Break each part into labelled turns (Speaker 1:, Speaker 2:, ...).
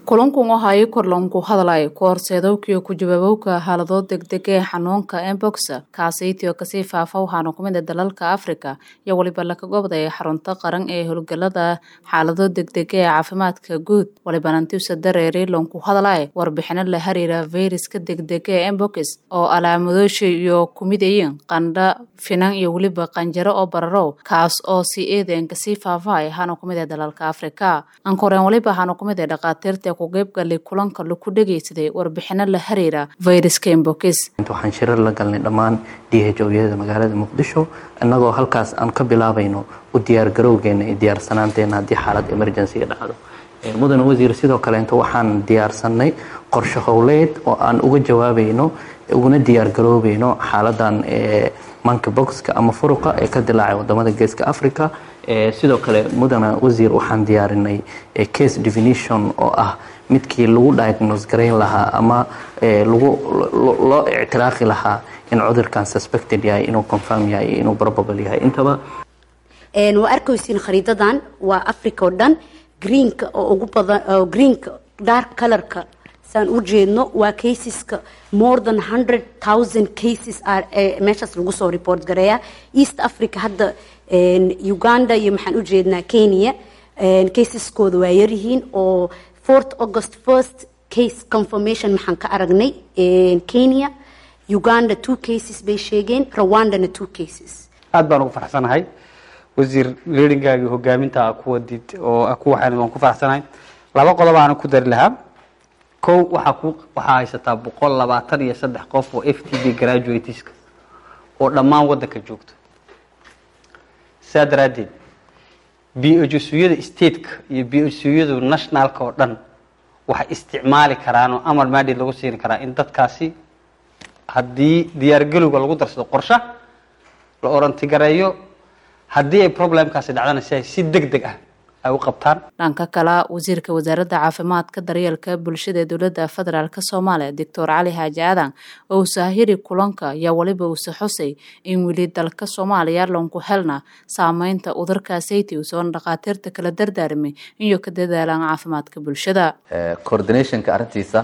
Speaker 1: kulankan waxa ay korlanku hadlay ku horseedowkiyo ku jawaabowka xaalado degdeg ee xanuunka embox kaasaytio kasii faafa waxaana ku mid a dalalka afrika iyo weliba laka gobday xarunta qaran ee howlgalada xaalado degdeg ee caafimaadka guud walibana intiusa dareeri lanku hadlay warbixino la xiriira fayraska degdega ee embox oo alaamadoosha iyo kumidayin qandha finan iyo weliba qanjaro oo bararow kaas oo si eedan kasii faafay waxaana ku mid a dalalka afrika ankoreen waliba waxaana ku mid a dhakhaatiirta ku qeybgalay kulanka laku dhegaysaday warbixino la xiriira fayraska embox
Speaker 2: waxaan shirar la galnay dhammaan d h oyada magaalada muqdisho innagoo halkaas aan ka bilaabayno u diyaargarowgeena iyo diyaarsanaanteena haddii xaalad emergencyga dhacdo mudane wasiir sidoo kaleeto waxaan diyaarsanay qorshe howleed oo aan uga jawaabayno uguna diyaargaroobayno xaaladan manka boxka ama furuqa ee ka dilaacay wadamada geeska africa sidoo kale mudane wasiir waxaan diyaarinay case definition oo ah midkii lagu diagnose garayn lahaa ama lagu loo ictiraaqi lahaa in cudurkan suspected yahay inuu confirm yahay iyo inuu probable yahay intaba
Speaker 3: waa arkaysiin khariidadan waa africa oo dhan greenka oo ugu badan greenka dark colorka saan u jeedno waa caseska more than hundred thousand cases meeshaas lagu soo report gareeya east africa hadda uganda iyo maxaan u jeednaa kenya caseskooda waa yaryihiin oo fourth august first case confirmation maxaan ka aragnay kenya uganda two cases bay sheegeen rwandana two cases
Speaker 4: aad baan ugu faraxsanahay wasiir leeringaagii hogaaminta ku wadid oo ku waxaan waan ku faraxsanahay laba qodob aan ku dari lahaa kow waxaa ku waxaa haysataa boqol labaatan iyo saddex qof oo f t b graduateska oo dhammaan waddanka joogto saa daraaddeed b-ojusyada stateka iyo b-ojusyadu nationalka oo dhan waxay isticmaali karaan oo amar maadid lagu siini karaa in dadkaasi haddii diyaargelowga lagu darsado qorshe la orantigareeyo haddii ay problemkaasi dhacdana si ay si deg deg ah ay u qabtaan
Speaker 1: dhanka kale wasiirka wasaaradda caafimaadka daryeelka bulshada ee dowladda federaalk soomaaliya doctor cali xaaji aadan oo usaahiri kulanka ayaa weliba uuse xusay in weli dalka soomaaliya lanku helna saameynta udurkaasayти usoona dhakhaatiirta kala dardaarmay iyo ka dadaalaan caafimaadka bulshada
Speaker 5: coordinationka arrintiisa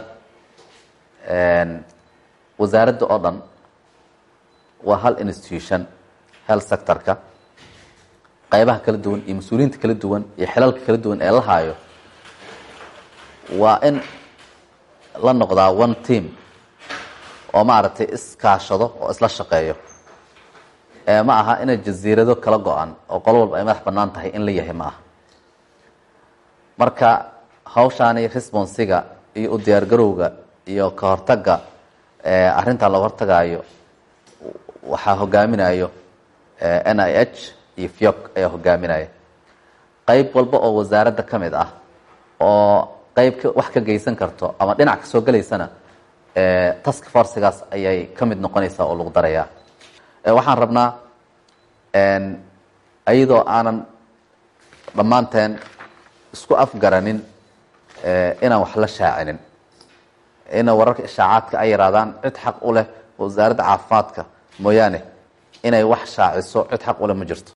Speaker 5: wasaaradda oo dhan waa hal institution health sectorka qaybaha kala duwan iyo mas-uuliyiinta kala duwan iyo xilalka kala duwan ee la haayo waa in la noqdaa one team oo maaragtay iskaashado oo isla shaqeeyo ma aha inay jasiirado kala go-an oo qolo walba ay madax bannaan tahay in la yahay ma aha marka hawshaani responsiga iyo u diyaargarowga iyo ka hortagga arrintan looga hortagaayo waxaa hogaaminayo n i h iyo fiok ayaa hogaaminaya qayb walba oo wasaaradda ka mid ah oo qayb wax ka geysan karto ama dhinac ka soo gelaysana task forcigaas ayay ka mid noqonaysaa oo lagu darayaa waxaan rabnaa iyadoo aanan dhammaanteen isku afgaranin inaan wax la shaacinin ina wararka ishaacaadka ay yaraadaan cid xaq u leh wasaaradda caafimaadka mooyaane inay wax shaaciso cid xaq u leh ma jirto